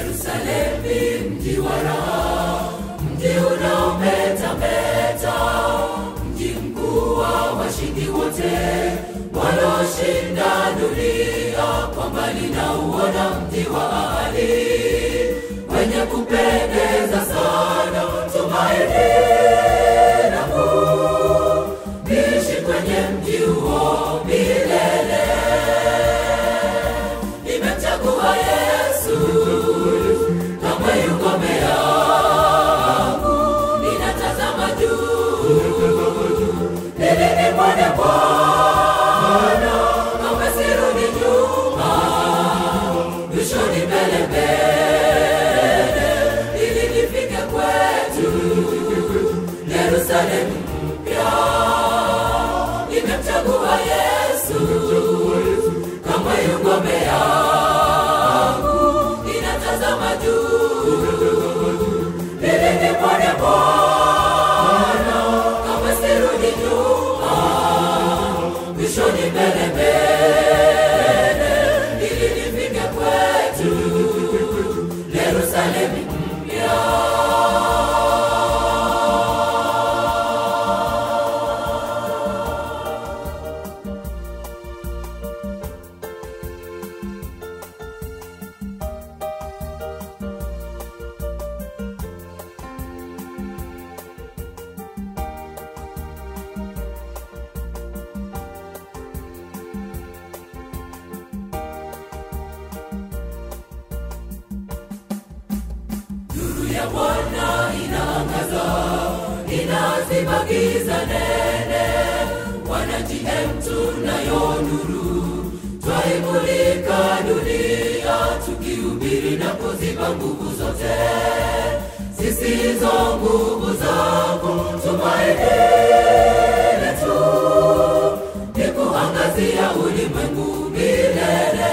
Yerusalemu, mji wa raha, mji unaometameta, mji mkuu wa washindi wote walioshinda dunia. Kwa mbali na uona mji wa ahadi wenye kupendeza sana, tumaini langu niishi kwenye mji huo milele. Nimemchagua Yesu kama yu ngome yangu, ninatazama juu ili nimwone Bwana, kama sirudi nyuma, mwishoni mbele mbele, ili nifike kwetu Yerusalemu mpya. Nimemchagua Yesu kama yu ngome yangu, ninatazama juu ili nimwone Bwana, kama sirudi nyuma, mwishoni mbele mbele, ili nifike kwetu Yerusalemu mpya. Nuru ya Bwana inaangaza, inaziba giza nene. Wana GM tunayo nuru, twaimulika dunia, tukihubiri na kuziba nguvu zote zisizo nguvu zako. Tumaini letu ni kuangazia ulimwengu milele.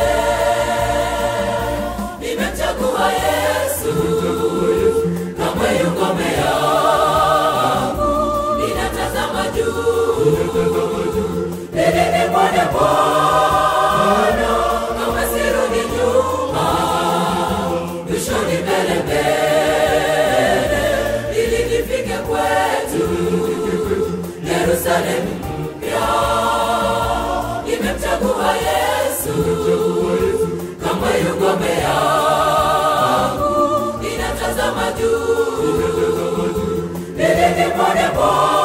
Nimemchagua Yesu kama yu ngome yangu, ninatazama juu ili nimwone Bwana, kama sirudi nyuma, mwishoni mbele mbele, ili nifike kwetu Yerusalemu mpya. Nimemchagua Yesu kama yu ngome yangu, ninatazama juu ili nimwone Bwana